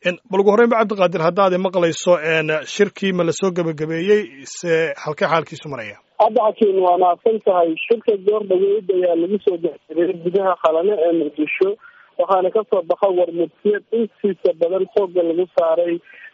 bal ugu horreyn ba cabdiqaadir haddaad maqlayso shirkii ma lasoo gebagabeeyey se halkee xaalkiisu maraya hadda xakiin waa mahadsan tahay shirka goor dhaweyd ayaa lagu soo gebagabeeyey gudaha qalane ee muqdisho waxaana kasoo baxa warmudsiyad intiisa badan xooga lagu saaray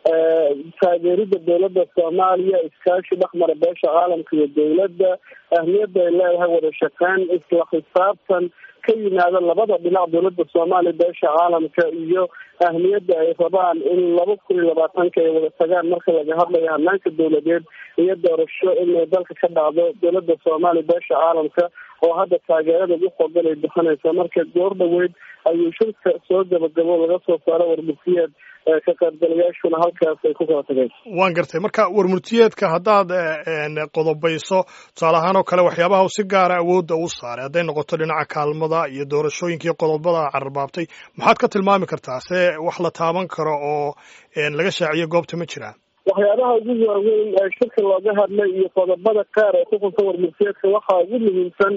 taageerida dowladda soomaaliya iskaashi dhexmara beesha caalamka iyo dowladda ahmiyadda ay leedahay wada shaqeyn isla xisaabtan ka yimaada labada dhinac dowladda soomaaliya beesha caalamka iyo ahmiyadda ay rabaan in laba kun iyo labaatanka ay wada tagaan marka laga hadlayo hanaanka dowladeed iyo doorasho inay dalka ka dhacdo dowladda soomaaliya beesha caalamka oo hadda taageerada ugu xoogan ay bixinaysa marka goor dhaweyd ayuu shirka soo gabagabo laga soo saaro warmurtiyeed ka qaybgalayaashuna halkaas ay ku kala tageen waan gartay marka warmurtiyeedka haddaad qodobayso tusaale ahaan oo kale waxyaabaha si gaara awoodda u saaray hadday noqoto dhinaca kaalmada iyo doorashooyinkai qodobada cararbaabtay maxaad ka tilmaami kartaa se wax la taaban karo oo laga shaaciyo goobta ma jiraan waxyaabaha ugu waaweyn ee shirka looga hadlay iyo qodobada qaar ee ku xusan warmurtiyeedka waxaa ugu muhiimsan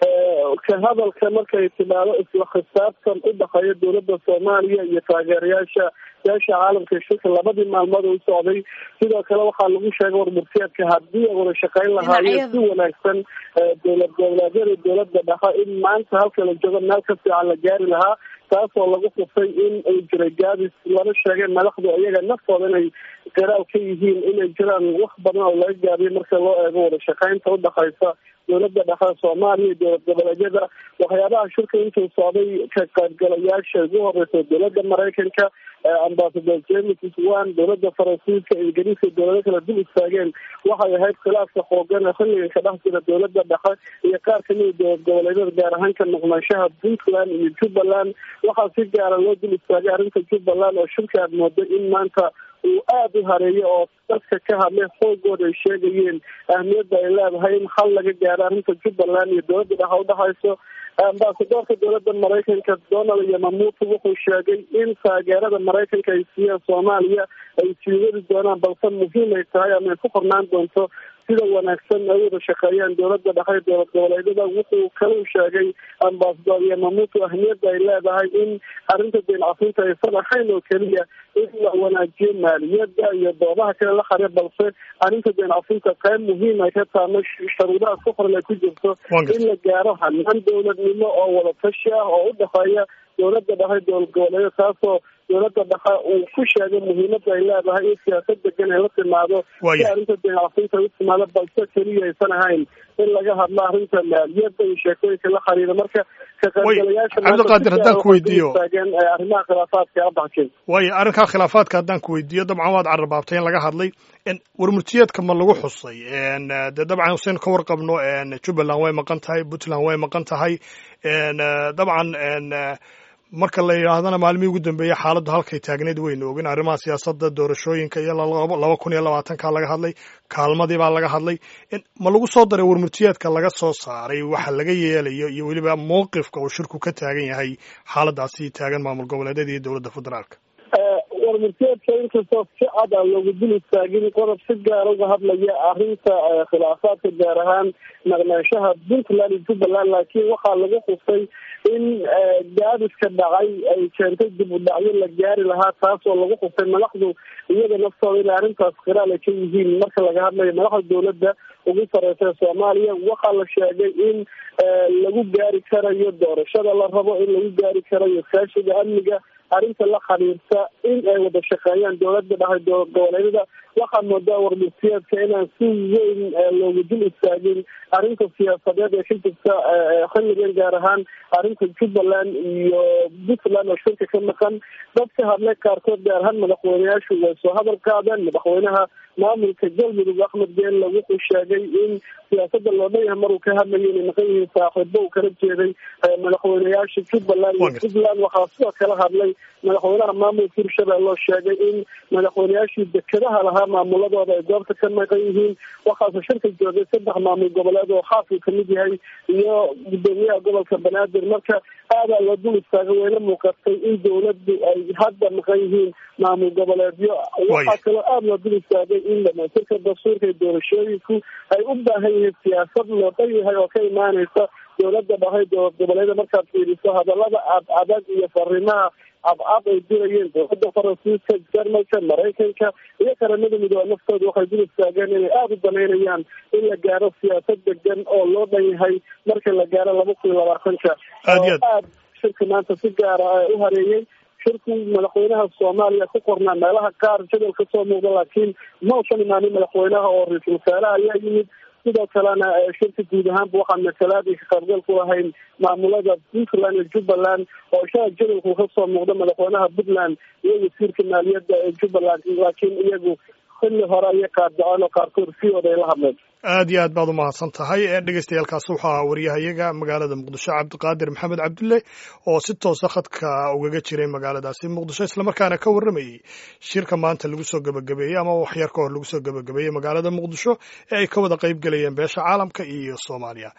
ka hadalka markay timaado isla khisaabtan u dhexeeya dowladda soomaaliya iyo taageerayaasha beesha caalamka shirka labadii maalmood u socday sidoo kale waxaa lagu sheegay warmurtiyeedka haddii ay wada shaqeyn lahaayeen si wanaagsan dowlad goboleedyada dowladda dhexe in maanta halka la joogo meel ka fiican la gaari lahaa taasoo lagu xusay in uu jiray gaabis lala sheegay madaxdu iyaga naftooda inay garaal ka yihiin inay jiraan wax badan oo laga gaabiyo marka loo eego wada shaqeynta udhexaysa dowladda dhexe soomaaliya iyo dowlad goboleedyada waxyaabaha shirka intuu socday ka qaybgalayaasha ugu horeysa dowladda maraykanka ambasador james swan dowladda faransiiska ingiriiska dowlado kala dul istaageen waxay ahayd khilaafka xoogan ee xilligan ka dhex jira dowladda dhexe iyo qaar kamida dowlad goboleedyada gaar ahaan ka noqnaanshaha puntland iyo jubbaland waxaa si gaara loo dul istaagay arrinta jubbaland oo shirka aad mooday in maanta uu aada u hareeyo oo dadka ka hadlay xoogooda ay sheegayeen ahmiyadda ay leedahay in xal laga gaaro arrinta jubbaland iyo dowladda dhexe udhexayso ambasadoorka dowladda maraykanka donald yamamuto wuxuu sheegay in taageerada maraykanka ay siiyeen soomaaliya ay sii wadi doonaan balse muhiim ay tahay ama ay ku qornaan doonto sida wanaagsan ay wada shaqeeyaan dowladda dhexe dowlad goboleedyada wuxuu kalau sheegay ambasador yamamuto ahmiyadda ay leedahay in arrinta deen cafinta aysan ahayn oo keliya in la wanaajiyo maaliyadda iyo doodaha kale la xare balse arrinta deen cafinta qayb muhiim ay ka taama sharuudaha ku qoran ay ku jirto in la gaaro hanaan dowladnimo oo wada tashi ah oo u dhexeeya dowladda dhexe dowlad goboleedyada taasoo dowladda dhexe uu ku sheegay muhiimadda ay leedahay in siyaasad degan ay la timaado si arrinta deencafinta u timaado balse keliya aysan ahayn in laga hadlo arrinta maaliyadda iyo sheekooyinka la xiriira marka ka qaybgalayaasha cabdiqaadir haddaan ku weydiiyo taageen arrimaha khilaafaadka abaxkeen waayo arrinkaa khilaafaadka haddaan ku weydiiyo dabcan waad cararbaabtay in laga hadlay warmurtiyeedka ma lagu xusay dee dabcan huseen ka warqabno jubbaland way maqan tahay puntland way maqan tahay dabcan marka la yidhaahdana maalmihii ugu dambeeyey xaaladdu halkay taagneyd weynu ogin arrimaha siyaasadda doorashooyinka iyo laba kun iyo labaatanka laga hadlay kaalmadii baa laga hadlay ma lagu soo daray warmurtiyeedka laga soo saaray waxa laga yeelayo iyo weliba mowqifka uu shirku ka taagan yahay xaaladaasi taagan maamul goboleedyada iyo dowladda federaalka warmurtiyeedka inkastoo si cad aan loogu dul istaagin qodob si gaara uga hadlaya arrinta khilaafaadka gaar ahaan naqnaanshaha puntland iyo jubbaland laakiin waxaa lagu xusay in gaadiska dhacay ay keentay dib u dhacyo la gaari lahaa taasoo lagu xusay madaxdu iyaga naftooda inay arrintaas khiraal ay ka yihiin marka laga hadlayo madaxda dowladda ugu sareysa soomaaliya waxaa la sheegay in lagu gaari karayo doorashada la rabo in lagu gaari karayo iskaashiga amniga arrinta la xiriirta in ay wada shaqeeyaan dowladda dhexe dowlad goboleedyada waxaa moodaa warmurtiyeedka inaan si weyn loogu dul istaagin arrinta siyaasadeed ee ka jirta xilligan gaar ahaan arrinta jubbaland iyo puntland oo shirka ka maqan dad ka hadlay qaarkood gaar ahaan madaxweyneyaashu way soo hadal qaadeen madaxweynaha maamulka galmudug axmed geelle wuxuu sheegay in siyaasada loo dhan yahay maruu ka hadlayo inay maqan yihiin saaxiibo uu kala jeeday madaxweyneyaasha jubbaland iyo puntland waxaa sidoo kala hadlay madaxweynaha maamulka hirshabelle oo sheegay in madaxweyneyaashii dekedaha lahaa maamuladooda ay goobta ka maqan yihiin waxaase shirka joogay saddex maamul goboleed oo xaafil kamid yahay iyo gudoomiyaha gobolka banaadir marka aadaa loo dul istaagay wayna muuqatay in dowladdu ay hadda maqan yihiin maamul goboleedyo waxaa kaloo aada loo dul istaagay in dhamaystirka dastuurka iyo doorashooyinku ay u baahan yihiin siyaasad loo dhan yahay oo ka imaaneysa dowladda dhahay dowlad goboleeda markaad fiiriso hadalada ad adag iyo fariimaha abcab ay dirayeen dowladda faransiiska jarmalka maraykanka iyo qaramada midoobe naftooda waxay dul istaageen inay aada u danaynayaan in la gaaro siyaasad degan oo loo dhan yahay marka la gaaro laba kun iyo labaatanka oo aad shirka maanta si gaara u hareeyey shirku madaxweynaha soomaaliya ku qornaa meelaha qaar jadal ka soo muuqda laakiin ma usan imaanin madaxweynaha oo ra-iisul wasaaraha ayaa yimid sidoo kalena shirka guud ahaanba waxaan matalaad iyo ka qaybgal ku lahayn maamulada puntland iyo jubbaland oo ishaha jadalku kasoo muuqda madaxweynaha puntland iyo wasiirka maaliyadda ee jubbaland laakiin iyagu xilli hore ayay qaadaceen oo qaarkood siyooda ay la hadleen aad iyo aad baad umahadsan tahay dhegeystayaaalkaas waxaa waryahayaga magaalada muqdisho cabdiqaadir maxamed cabdulle oo si toosa khadka ugaga jiray magaaladaasi muqdisho islamarkaana ka warramayey shirka maanta lagu soo gebagabeeyey ama waxyar ka hor lagu soo gebagabeeyey magaalada muqdisho ee ay ka wada qayb gelayeen beesha caalamka iyo soomaaliya